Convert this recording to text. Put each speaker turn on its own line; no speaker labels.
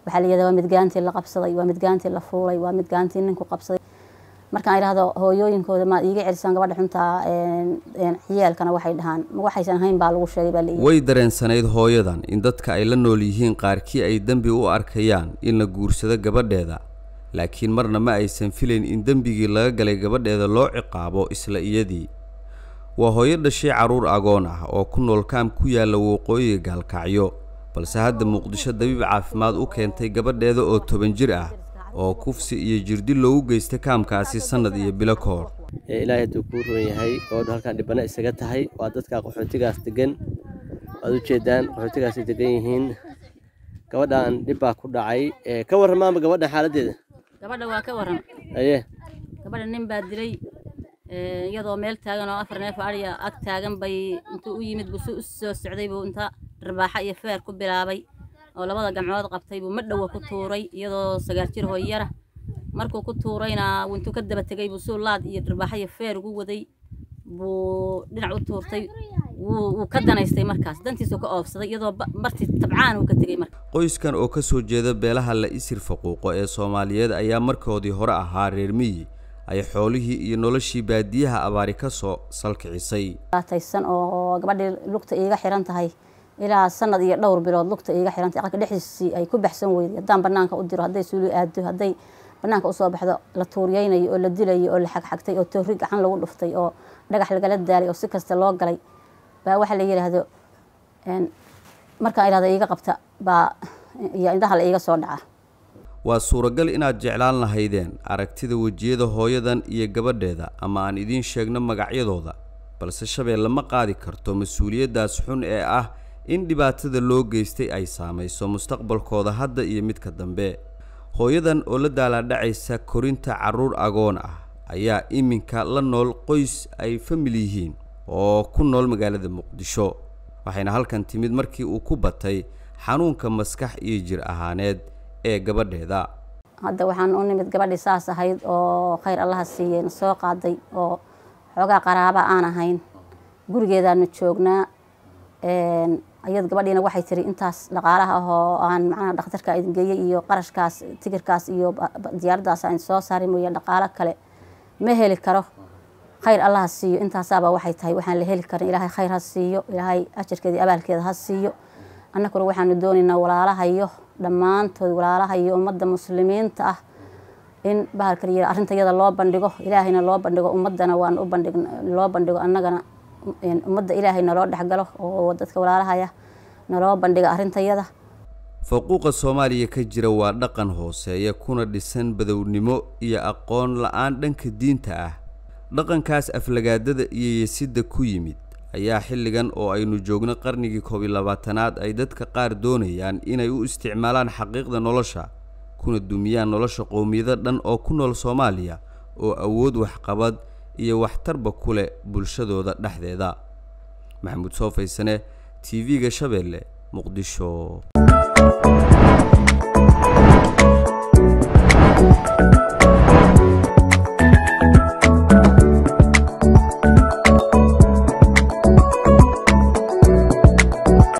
waxaa la yidhahda waa midgaantii la qabsaday waa midgaantii la fuulay waa midgaantii ninku qabsaday markaan idhahdo hooyooyinkooda maad iiga celisaan gabadha xuntaa ciyaalkana waxay dhahaan ma waxaysan ahayn baa lagu sheegay baa la
way dareensanayd hooyadan in dadka ay la nool yihiin qaarkii ay dembi u arkayaan in la guursado gabadheeda laakiin marna ma aysan filayn in dembigii laga galay gabadheeda loo ciqaabo isla iyadii waa hooyo dhashay carruur agoon ah oo ku nool kaam ku yaalla waqooyiga gaalkacyo balse hadda muqdisho dabiib caafimaad u keentay gabadheeda oo toban jir ah oo kufsi iyo jirdi loogu geystay kaamkaasi sannad iyo bilo ka hor
ilaahay hadduu kuu roon yahay gabadhu halkaan dhibana isaga tahay waa dadka qaxootigaas degan waad ujeedaan qaxootigaasay degan yihiin gabadhan dhib baa ku dhacay ka warramaanba gabadhan xaaladdeeda
gabadha waa ka waran
aye
gabadha nin baa dilay iyadoo meel taagan oo afar neef adhiya ag taagan bay intuu u yimid buu si u soo socday buu inta dharbaaxa iyo feer ku bilaabay oo labada gamcood qabtay buu madhowa ku tuuray iyadoo sagaar jir hooyara markuu ku tuurayna intuu ka daba tegay buu suu laad iyo dharbaaxa iyo feer ugu waday buu dhinac u tuurtay wuu ka danaystay markaas dantiisuu ka oofsaday iyadoo bartii tabcaan uu ka tegey marka
qoyskan oo ka soo jeeda beelaha la isir faquuqo ee soomaaliyeed ayaa markoodii hore ahaa reer miyi ay xoolihii iyo noloshii baadiyaha abaari ka soo salkicisay
taysan oo gabadhii lugta iiga xiran tahay ilaa sanad iyo dhowr bilood lugta iiga xiran tahay aqalka dhexdiisii ay ku baxsan weyday haddaan banaanka u diro hadday suuli aado hadday banaanka usoo baxdo la tuuriyeynayo oo la dilayo oo la xagxagtay oo toori gacan lagu dhuftay oo dhagax lagala daalay oo si kasta loo galay baa waxaa la yidhaahdo markaan idhahdo iiga qabta baa iyo indhaha la iiga soo dhaca
waa suuragal inaad jeclaan lahaydeen aragtida wejiyada hooyadan iyo gabadheeda ama aan idiin sheegno magacyadooda balse shabeelle ma qaadi karto mas-uuliyaddaas xun ee ah in dhibaatada loo geystay ay saamayso mustaqbalkooda hadda iyo midka dambe hooyadan oo la daalaadhacaysa korinta carruur agoon ah ayaa iminka la nool qoys ay famil yihiin oo ku nool magaalada muqdisho waxayna halkan timid markii uu ku batay xanuunka maskax iyo jir ahaaneed ee gabadheeda
hadda waxaan u nimid gabadhii saas ahayd oo khayr allaha siiyey na soo qaaday oo xoogaa qaraaba aan ahayn gurigeedaanu joognaa ayad gabadhiina waxay tiri intaas dhaqaalaha ah oo aan macnaha dhakhtarka idin geeyey iyo qarashkaas tigirkaas iyo diyaaraddaas aan soo saaray mooye dhaqaalo kale ma heli karo khayr allaha siiyo intaasaaba waxay tahay waxaan la heli karin ilaahay khayr ha siiyo ilaahay ajarkeeda iyo abaalkeeda ha siiyo annaguna waxaanu doonaynaa walaalahayo dhammaantood walaalahayo ummadda muslimiinta ah in bahalka la yidhi arrinta iyada loo bandhigo ilaahayna loo bandhigo ummaddana waan u bandhig loo bandhigo annagana ummadda ilaahay naloo dhexgalo oo dadka walaalahaya naloo bandhiga arrintayada
faquuqa soomaaliya ka jira waa dhaqan hooseeya kuna dhisan badownimo iyo aqoon la-aan dhanka diinta ah dhaqankaas aflagaadada iyo yesidda ku yimid ayaa xilligan oo aynu joogno qarnigii koob iyo labaatanaad ay dadka qaar doonayaan inay u isticmaalaan xaqiiqda nolosha kuna dumiyaan nolosha qowmiyado dhan oo ku nool soomaaliya oo awood waxqabad iyo waxtarba ku leh bulshadooda dhexdeeda maxamuud soo faysane t v-ga shabeelle muqdisho